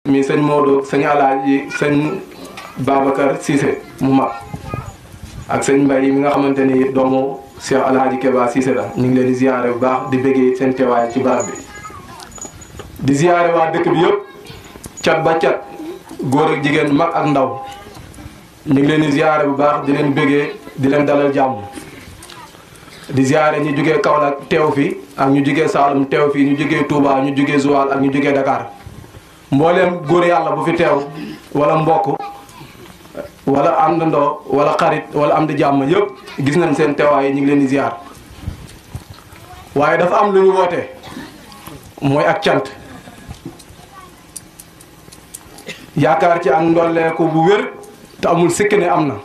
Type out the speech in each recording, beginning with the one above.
mi sëñ Modou sëñ Alaaji sëñ Babacar Cissé mu mag ak sëñ Mbaye mi nga xamante ni doomu Cheikh Alhaji Keba Cissé la ñu ngi leen di ziare bu baax di bëggee seen teewaay ci barab bi di ziare waa dëkk bi yëpp cat ba cat góor ak jigéen mag ak ndaw ñu ngi leen di ziare bu baax di leen bëggee di leen dalal jàmm di ziare ñu jugee Kaolack teew fi ak ñu jugee Saalum teew fi ñu jugee Touba ñu jugee Joal ak ñu jugee Dakar mbooleem góor yàlla bu fi teew wala mbokk wala àndandoo wala xarit wala am di jàmm yëpp gis nañ seen teewaay ñu ngi leen di ziar waaye dafa am lu ñu woote mooy ak cant yaakaar ci ak ndolleeku bu wér te amul sikki ne am na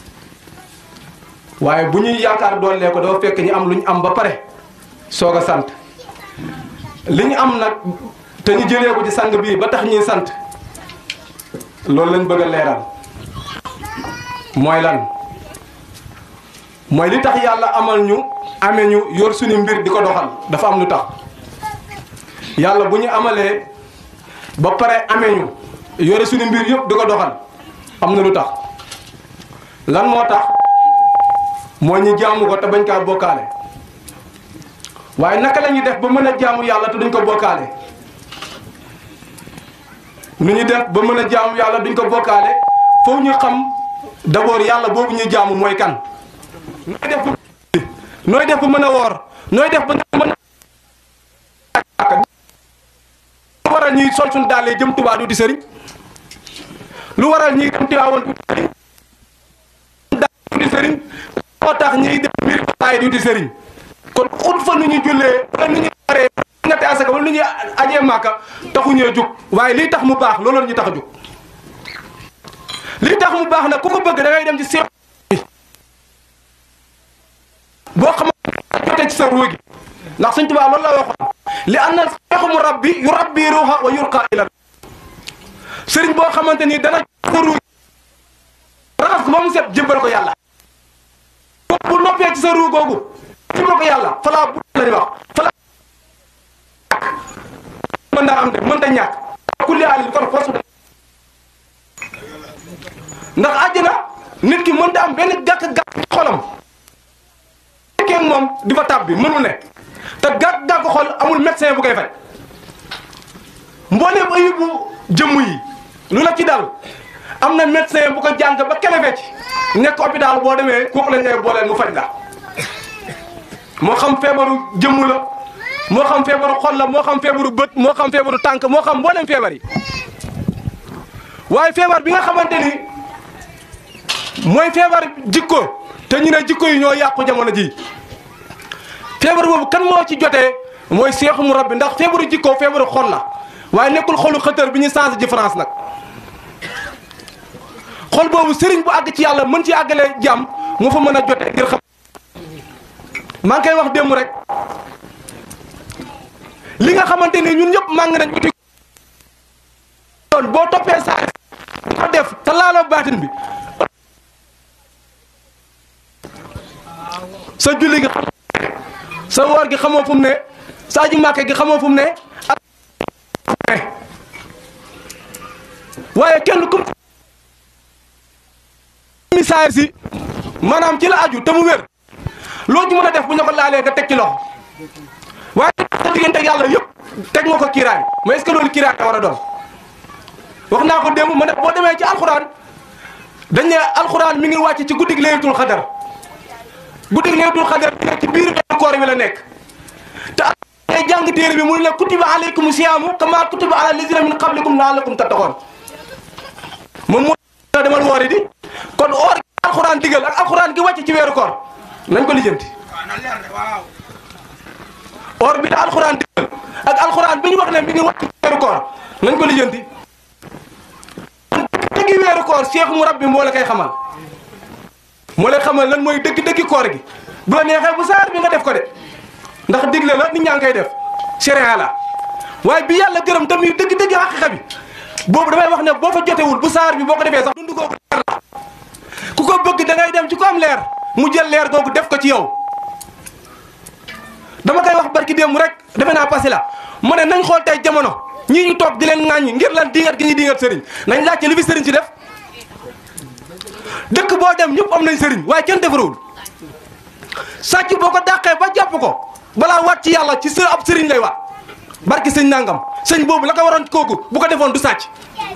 waaye bu ñuy yaakaar dolleeku dafa fekk ñu am lu ñu am ba pare soog a sant li ñu am nag te ñu jëlee ko ci sang bii ba tax ñuy sant loolu lañ bëgg a leeral mooy lan mooy li tax yàlla amal ñu amee ñu yor suñu mbir di ko doxal dafa am lu tax yàlla bu ñu amalee ba pare amee ñu yore suñu mbir yëpp di ko doxal am na lu tax lan moo tax moo ñu jaamu ko te bañ kaa bokkaale waaye naka la ñuy def ba mën a jaamu yàlla te duñ ko bokkaale nu ñu def ba mën a jaamu yàlla duñ ko bokkaale foofu ñu xam d'abord yàlla boobu ñuy jaamu mooy kan nooy def ba nooy def ba mën a woor nooy def ba nga mën a lu waral ñuy sol suñu dàll jëm Tuubaa du di sëriñ lu waral ñuy dem Tiwaawan du sëriñ du di sëriñ moo tax ñuy dem mbir baay du di sëriñ kon xut fa nu ñu jullee wala nu ñu waree ngate asaka wala nu ñuy ajee màkka taxu ñee jug waaye lii tax mu baax loolu la ñu tax a jug li tax mu baax nag ku ko bëgg da ngay dem ci seex boo xamante jotee ci sa ruugi gi ndax Sëñ Tuubaa loolu la waxoon li an na seexu mu rabbi yu rabbi ruuxa wa yurqa ila sëriñ boo xamante ni dana sa ruugi raxas ko ba mu set jëmbal ko yàlla bu noppee ci sa ruu googu jëmbal ko yàlla falaa bu la ñu wax falaa mën daa am de mën ta ñàkk kulli alin kon force ndax àjjana nit ki mën da am benn gàkk-gàkk xolam fekkee moom di fa tab bi mënul ne te gàkk-gàkk xol amul médecin bu koy faj mbooleem ayibu jëmm yi lu la ci dal am na médecin bu ko jàng ba kele fecc nekk hôpital boo demee kooku lañ lay booleel mu faj la moo xam feebaru jëmm la moo xam feebaru xol la moo xam feebaru bët moo xam feebaru tànk moo xam mbooleem feebar yi waaye feebar bi nga xamante ni mooy feebar jikko te ñu ne jikko yi ñoo yàqu jamono ji feebar boobu kan moo ci jotee mooy seexu mu rabbi ndax feebaru jikko feebaru xol la waaye nekkul xolu xëtër bi ñu changé ji France nag xol boobu sëriñ bu àgg ci yàlla mën ci àggalee jàmm moo fa mën a jote ngir xam maa ngi koy wax démb rek li nga xamante ni ñun ñëpp màng nañ uti doon boo toppee saa ko def te laaloo baatin bi sa julli gi xam sa woor gi xamoo fu mu ne sa aji màkke gi xamoo fu mu ne ak waaye kenn ku misaay si maanaam ci la aju te mu wér loo ci mën a def bu ñu ko laalee nga teg ci loxo waaye sa diggante ak yàlla yëpp teg nga ko kiiraay mais est-ce que loolu kiiraay war a doon wax naa ko démb ma ne boo demee ci alxuraan dañ ne alxuraan mi ngi wàcc ci guddig laylatul xadar guddig laylatul xadar bi nekk ci biir weeru koor bi la nekk te ay jàng téere bi mu ne kutiba alaykum siyaamu kama kutiba ala lazina min qablikum laallakum tattaqoon moom moo demal woori di kon oor gi alxuraan digal ak alxuraan gi wàcc ci weeru koor nañ ko lijjanti or bi da alxuraan digal ak alxuraan bi ñu wax ne mi ngi wàcc ci weeru koor nañ ko lijjanti dëggi weeru koor seex mu rabbi moo la koy xamal moo lay xamal lan mooy dëgg dëggi koor gi bu la neexee bu saar bi nga def ko de ndax digle la nit ñaa ngi koy def sharia la waaye bi yàlla gërëm tam yu dëgg dëgg xaqiqa bi boobu damay wax ne boo fa jotewul bu saar bi boo ko defee sax dundu googu leer la ku ko bëgg da ngay dem ci ko am leer mu jël leer googu def ko ci yow dama koy wax barki démb rek defe naa passé la mu ne nañ xool tey jamono ñii ñu toog di leen ŋàññi ngir lan dingat gi ñuy dingat sëriñ nañ laajte li fi sëriñ si def dëkk boo dem ñëpp am nañ sëriñ waaye kenn defarawul sàcc boo ko dàqee ba jàpp ko balaa waat ci yàlla ci sa ab sëriñ lay waat barki sëñ nangam sëñ boobu la ko waroon kooku bu ko defoon du sàcc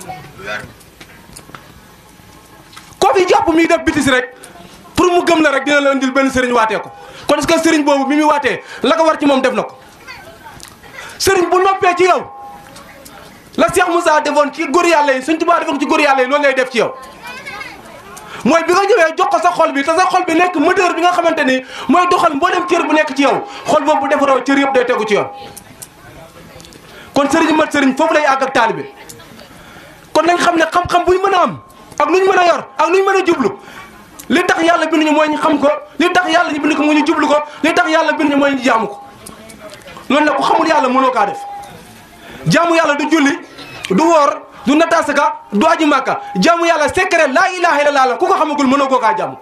koo fi jàpp miy def bitis rek pour mu gëm la rek dina la indil benn sëriñ waatee ko kon est-ce que sëriñ boobu mi muy waatee la ko war ci moom def na ko sëriñ bu noppee ci yow la Cheikh Moussa defoon ci góor yàlla yi Sëñ Tuubaa defoon ci góor yàlla yi loolu lay def ci yow mooy bi nga ñëwee jox ko sa xol bi te sa xol bi nekk moteur bi nga xamante ni mooy doxal mboolem cër bu nekk ci yow xol boobu bu defaroo cër yëpp day tegu ci yoon kon sëriñ mat sëriñ foofu lay àgg ak taalibe kon nañ xam ne xam-xam bu ñu mën a am ak lu ñu mën a yor ak lu ñu mën a jublu li tax yàlla bind ñu mooy ñu xam ko li tax yàlla ñu bind ko mu ñu jublu ko li tax yàlla bind ñu mooy ñu jaamu ko loolu nag ku xamul yàlla mënoo kaa def jaamu yàlla du julli du woor du natasaka du aji màkka jaamu yàlla secret laa ilaha illallah la ku ko xamagul mënoo koo kaa jaamu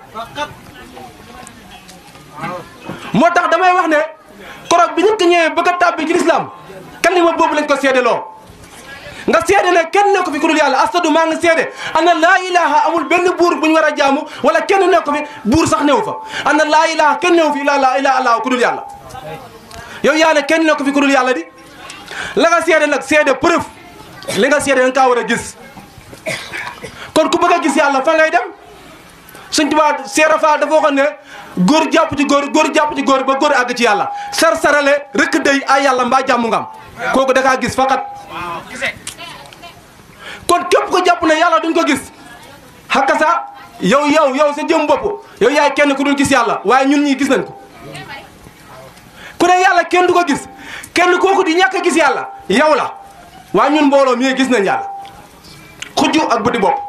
moo tax damay wax ne korog bi ñu ko ñëwee bëgg a tàbbi ci lislaam kalima boobu lañ ko seedeloo nga seede ne kenn ne ko fi ku dul yàlla astadu maa ngi seede ana laa ilaha amul benn buur bu ñu war a jaamu wala kenn ne ko fi buur sax newu fa ana laa ilaha kenn newu fi ila la ila allah ku dul yàlla yow yaa ne kenn ne ko fi ku dul yàlla di la nga seede nag seede preuve li nga seede da nga kaa war a gis kon ku bëgg a gis yàlla fa ngay dem Sëñ Tuubaa seera fa dafa waxoon ne góor jàpp ci góor góor jàpp ci góor ba góor àgg ci yàlla sar sarale rëkk day ay yàlla mbaa jàmm nga am kooku da kaa gis faqat kon képp ko jàpp ne yàlla duñ ko gis xakka sa yow yow yow sa jëm bopp yow yaay kenn ku dul gis yàlla waaye ñun ñii gis nañ ko ku ne yàlla kenn du ko gis kenn kooku di ñàkk a gis yàlla yow la waaye ñun mbooloo mi gis nañ yàlla xujju ak bëti bopp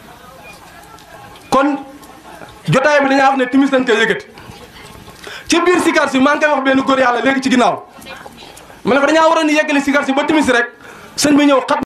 kon jotaay bi dañaa wax ne timis nañ koy yëkkati ci biir sikar si maa ngi koy wax benn góor yàlla léegi ci ginnaaw ma ne ko dañaa waroon di yeggali sikar si ba timis rek sëñ bi ñëw xat